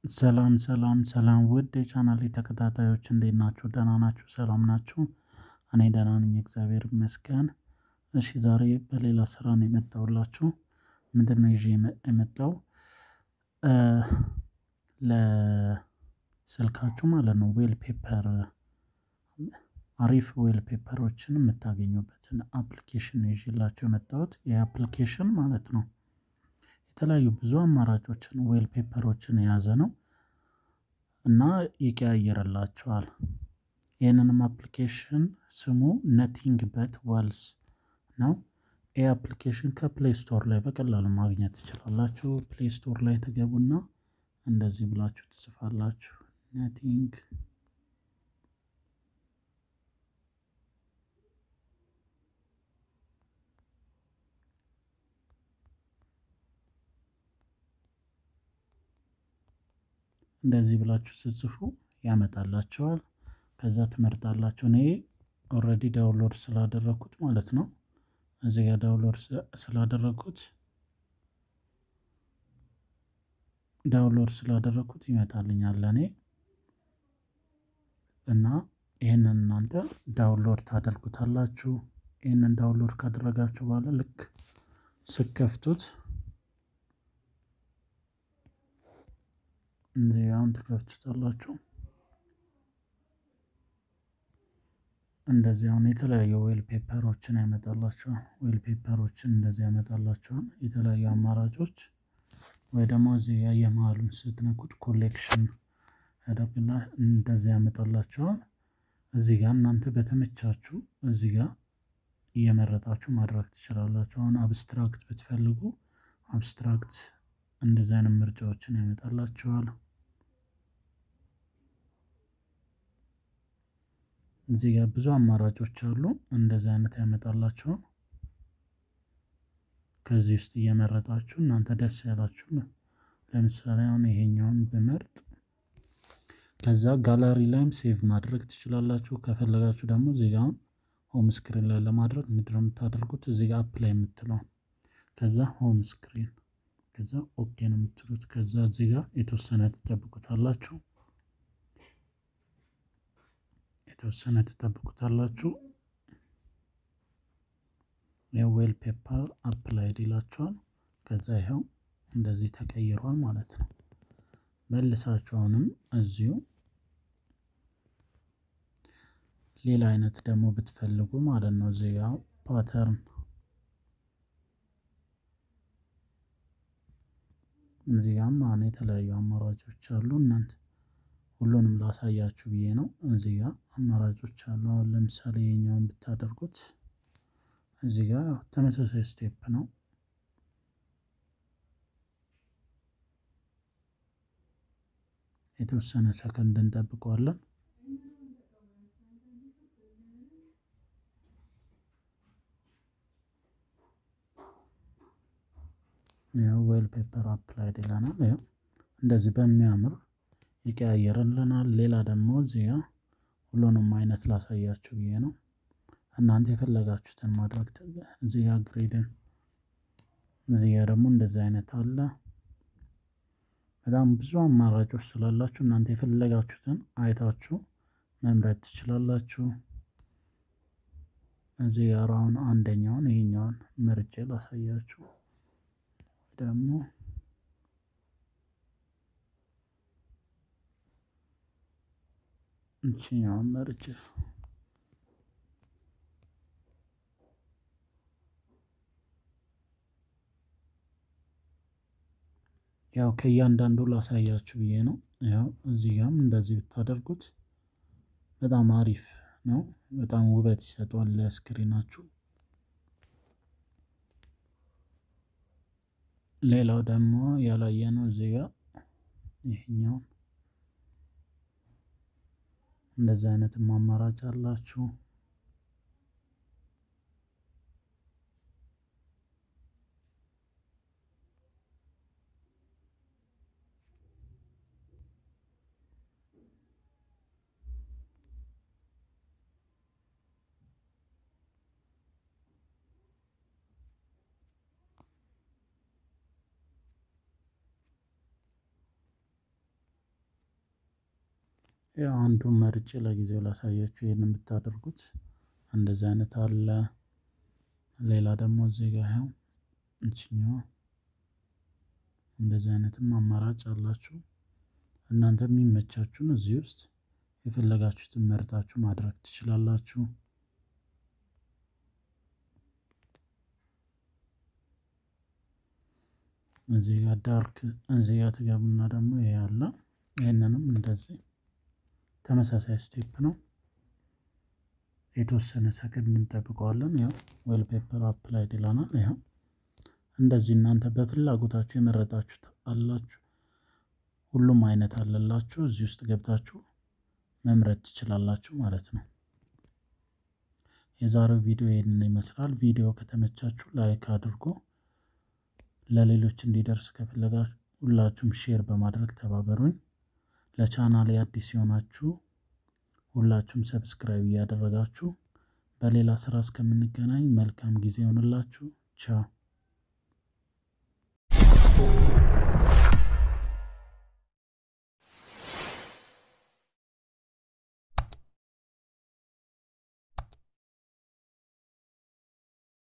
ሰላም ሰላም ሰላም ውድ የቻናሌ ተከታታዮች እንዴት ናችሁ? ደህና ናችሁ? ሰላም ናችሁ? እኔ ደህና ነኝ እግዚአብሔር ይመስገን። እሺ ዛሬ በሌላ ስራ ነው የመጣሁላችሁ። ምንድነው ይዤ የመጣው? ለስልካችሁ ማለት ነው ዌል ፔፐር አሪፍ ዌል ፔፐሮችን የምታገኙበትን አፕሊኬሽን ነው ይዤላችሁ የመጣሁት ይሄ አፕሊኬሽን ማለት ነው። የተለያዩ ብዙ አማራጮችን ዌል ፔፐሮችን የያዘ ነው። እና ይቀያይርላችኋል። ይህንንም አፕሊኬሽን ስሙ ነቲንግ በት ዋልስ ነው። ይህ አፕሊኬሽን ከፕሌይ ስቶር ላይ በቀላሉ ማግኘት ትችላላችሁ። ፕሌይ ስቶር ላይ ትገቡና እንደዚህ ብላችሁ ትጽፋላችሁ ነቲንግ እንደዚህ ብላችሁ ስትጽፉ ያመጣላችኋል። ከዛ ትመርጣላችሁ። እኔ ኦልሬዲ ዳውንሎድ ስላደረኩት ማለት ነው። እዚህ ጋር ዳውንሎድ ስላደረኩት ዳውንሎድ ስላደረኩት ይመጣልኛል ለኔ እና ይሄንን እናንተ ዳውንሎድ ታደርጉታላችሁ። ይሄንን ዳውንሎድ ካደረጋችሁ በኋላ ልክ ስከፍቱት እዚህ አሁን ትከፍቱታላችሁ። እንደዚህ አሁን የተለያዩ ዌል ፔፐሮችን ያመጣላችኋል። ዌል ፔፐሮችን እንደዚህ ያመጣላችኋል። የተለያዩ አማራጮች ወይ ደግሞ እዚህ የመሃሉን ስትነኩት ኮሌክሽን ያደርግና እንደዚህ ያመጣላችኋል። እዚህ ጋር እናንተ በተመቻችሁ እዚህ ጋር እየመረጣችሁ ማድረግ ትችላላችሁ። አሁን አብስትራክት ብትፈልጉ አብስትራክት እንደዚህ አይነት ምርጫዎችን ያመጣላችኋል። እዚህ ጋር ብዙ አማራጮች አሉ። እንደዚህ አይነት ያመጣላችኋል። ከዚህ ውስጥ እየመረጣችሁ እናንተ ደስ ያላችሁ ለምሳሌ አሁን ይሄኛውን ብመርጥ ከዛ ጋላሪ ላይም ሴቭ ማድረግ ትችላላችሁ። ከፈለጋችሁ ደግሞ እዚህ ጋር ሆም ስክሪን ላይ ለማድረግ ምንድን ነው የምታደርጉት? እዚህ ጋር አፕ ላይ የምትለው ከዛ ሆም ስክሪን ከዛ ኦኬ ነው የምትሉት። ከዛ እዚህ ጋር የተወሰነ ትጠብቁታላችሁ የተወሰነ ትጠብቁታላችሁ። የዌል ፔፐር አፕላይድ ይላችኋል። ከዛ ይኸው እንደዚህ ተቀይሯል ማለት ነው። መልሳችሁ አሁንም እዚሁ ሌላ አይነት ደግሞ ብትፈልጉ ማለት ነው እዚህ ጋር ፓተርን እዚህ ጋርም አሁን የተለያዩ አማራጮች አሉ። እናንተ ሁሉንም ላሳያችሁ ብዬ ነው። እዚህ ጋር አማራጮች አሉ። አሁን ለምሳሌ የኛውን ብታደርጉት እዚህ ጋር ተመሳሳይ ስቴፕ ነው። የተወሰነ ሰከንድ እንጠብቀዋለን። ያው ዌል ፔፐር አፕላይድ ይለናል። ያው እንደዚህ በሚያምር ይቀያየርልናል። ሌላ ደግሞ እዚህ ጋር ሁሉንም አይነት ላሳያችሁ ብዬ ነው። እናንተ የፈለጋችሁትን ማድረግ እዚህ ጋር ግሬድን እዚህ ጋር ደግሞ እንደዚህ አይነት አለ። በጣም ብዙ አማራጮች ስላላችሁ እናንተ የፈለጋችሁትን አይታችሁ መምረጥ ትችላላችሁ። እዚህ ጋር አሁን አንደኛውን ይሄኛውን መርጬ ላሳያችሁ ደግሞ እቺኛውን መርጬ ያው ከእያንዳንዱ ላሳያችሁ ብዬ ነው። ያው እዚህ ጋርም እንደዚህ ብታደርጉት በጣም አሪፍ ነው። በጣም ውበት ይሰጠዋል ለስክሪናችሁ። ሌላው ደግሞ ያላየነው እዚህ ጋር ይሄኛው እንደዚህ አይነትም አማራጭ አላችሁ። ያው አንዱን መርጬ ለጊዜው ላሳያችሁ። ይህን ብታደርጉት እንደዚህ አይነት አለ። ሌላ ደግሞ እዚህ ጋር ያው እችኛዋ እንደዚህ አይነትም አማራጭ አላችሁ። እናንተ የሚመቻችሁን እዚህ ውስጥ የፈለጋችሁትን መርጣችሁ ማድረግ ትችላላችሁ። እዚህ ጋር ዳርክ እዚህ ጋር ትገቡና ደግሞ ይሄ አለ። ይህንንም እንደዚህ ተመሳሳይ ስቴፕ ነው። የተወሰነ ሰከንድ እንጠብቀዋለን። ያው ዌል ፔፐር አፕላይድ ይለናል። ያው እንደዚህ እናንተ በፍላጎታችሁ የመረጣችሁት አላችሁ። ሁሉም አይነት አለላችሁ። እዚህ ውስጥ ገብታችሁ መምረጥ ትችላላችሁ ማለት ነው። የዛሬው ቪዲዮ ይህንን ይመስላል። ቪዲዮ ከተመቻችሁ ላይክ አድርጎ ለሌሎች እንዲደርስ ከፈለጋችሁ ሁላችሁም ሼር በማድረግ ተባበሩኝ። ለቻናሌ አዲስ የሆናችሁ ሁላችሁም ሰብስክራይብ እያደረጋችሁ በሌላ ስራ እስከምንገናኝ መልካም ጊዜ ይሆንላችሁ። ቻው